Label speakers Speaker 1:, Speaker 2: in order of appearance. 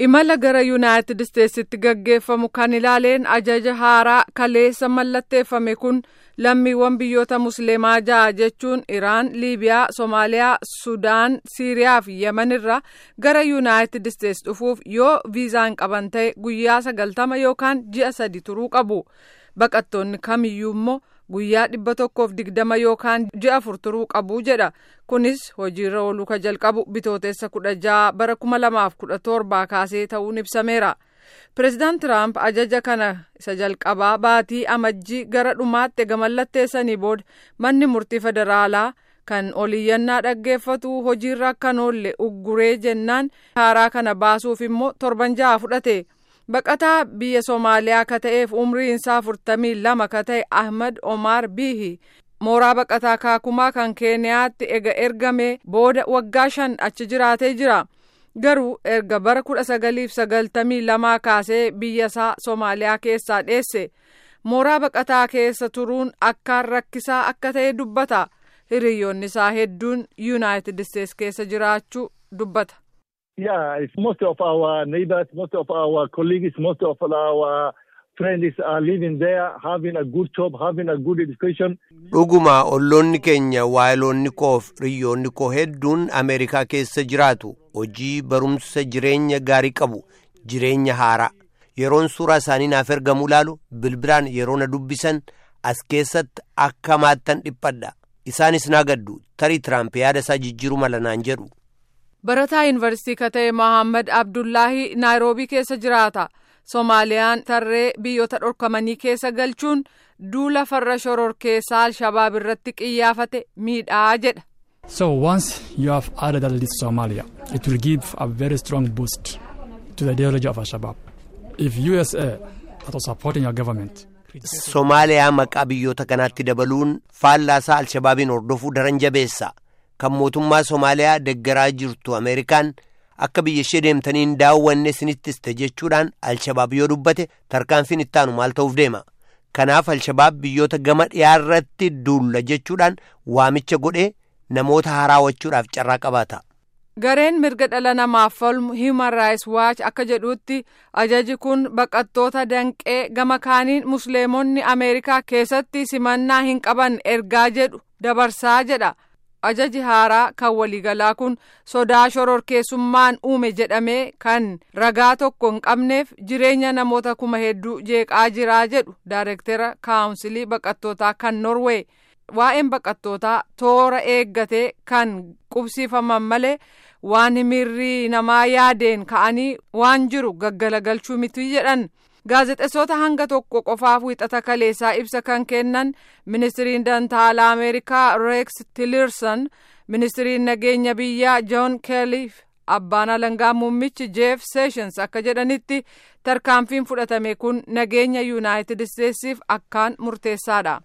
Speaker 1: imala gara yuunaayitid isteetsitti gaggeeffamu kan ilaaleen ajaja haaraa kaleessa mallatteeffame kun lammiiwwan biyyoota musliimaa ja'a jechuun iraan liibiyaa soomaaliyaa sudaan siiriyaa fi yemen irraa gara yuunaayitid isteets dhufuuf yoo viizaan qaban ta'e guyyaa sagaltama yookaan ji'a sadi turuu qabu baqattoonni kamiyyuu immoo guyyaa dhibba tokkoof digdama yookaan ji'a afur turuu qabu jedha kunis hojiirra ooluu ka jalqabu bitootessa kudha ja'a bara kuma lamaaf kudha torbaa kaasee ta'uun ibsameera. pireezidaant tiraamp ajaja kana isa jalqabaa baatii amajjii gara dhumaatti ega mallatteessanii booda manni murtii federaalaa kan oliyyannaa dhaggeeffatu hojiirra akka oolle ugguree jennaan haaraa kana baasuuf immoo torban ja'a fudhate. baqataa biyya soomaaliyaa ka ta'eef umriin isaa afurtamii lama ka ta'e ahmad omar bihi mooraa baqataa kaakumaa kan keeniyaatti ega ergame booda waggaa shan achi jiraatee jira garuu erga bara kudha sagaliif sagaltamii lamaa kaasee biyya isaa soomaaliyaa keessaa dheesse mooraa baqataa keessa turuun akkaan rakkisaa akka ta'e dubbata hiriyoonni isaa hedduun yuunaayitid isteets keessa jiraachuu dubbata.
Speaker 2: Yeah, it's most of our neighbors, most of our colleagues, most of our friends are living there, having a good job, having a good education.
Speaker 3: Dhuguma olloonni keenya waayiloonni koof hiriyoonni koo hedduun Ameerikaa keessa jiraatu hojii barumsa jireenya gaarii qabu jireenya haaraa yeroon suuraa isaanii naaf ergamu laalu bilbilaan yeroo na dubbisan as keessatti akka maattan dhiphadha isaanis naa gaddu tarii tiraamp yaada isaa jijjiiruu mala naan jedhu.
Speaker 1: barataa yuunivarsiitii ka ta'e mohaammed abdullaahi naayiroobii keessa jiraata soomaaliyaan tarree biyyoota dhorkamanii keessa galchuun duula farra shororkeessaa alshabaab irratti qiyyaafate miidhaa jedha.
Speaker 4: So once you have added that list to Somalia, it will give a very strong boost to the ideology of Al-Shabaab. If USA that was supporting your government.
Speaker 3: Somaaliyaa maqaa biyyoota kanaatti dabaluun faallaasaa alshabaabiin hordofuu daran jabeessa. kan mootummaa Somaaliyaa deggaraa jirtu Ameerikaan akka biyya ishee deemtanii hin daawwanne sinittiste jechuudhaan Alshabaab yoo dubbate tarkaanfiin ittaanu maal ta'uuf deema. Kanaaf Alshabaab biyyoota gama dhiyaarratti duulla jechuudhaan waamicha godhee namoota haraawwachuudhaaf carraa qabaata.
Speaker 1: Gareen mirga dhala namaaf falmu Human Rights Watch akka jedhutti ajaji kun baqattoota danqee gama kaaniin musliimonni Ameerikaa keessatti simannaa hin qaban ergaa jedhu dabarsaa jedha. ajaji haaraa kan waliigalaa kun sodaa shororkeessummaan uume jedhamee kan ragaa tokko hin qabneef jireenya namoota kuma hedduu jeeqaa jiraa jedhu daayirektera kaawunsilii baqattootaa kan norwee waa'een baqattootaa toora eeggatee kan qubsiifaman malee waan mirrii namaa yaadeen ka'anii waan jiru gaggalagalchuu miti jedhan. gaazexeessota hanga tokko qofaaf wixata kaleessaa ibsa kan kennan ministiriin dantaalaa ameerikaa reeks tilirson ministiriin nageenya biyyaa joon keeliif abbaan alangaa muummichi jeef seeshins akka jedhanitti tarkaanfiin fudhatame kun nageenya yuunaayitid isteetsiif akkaan murteessaadha.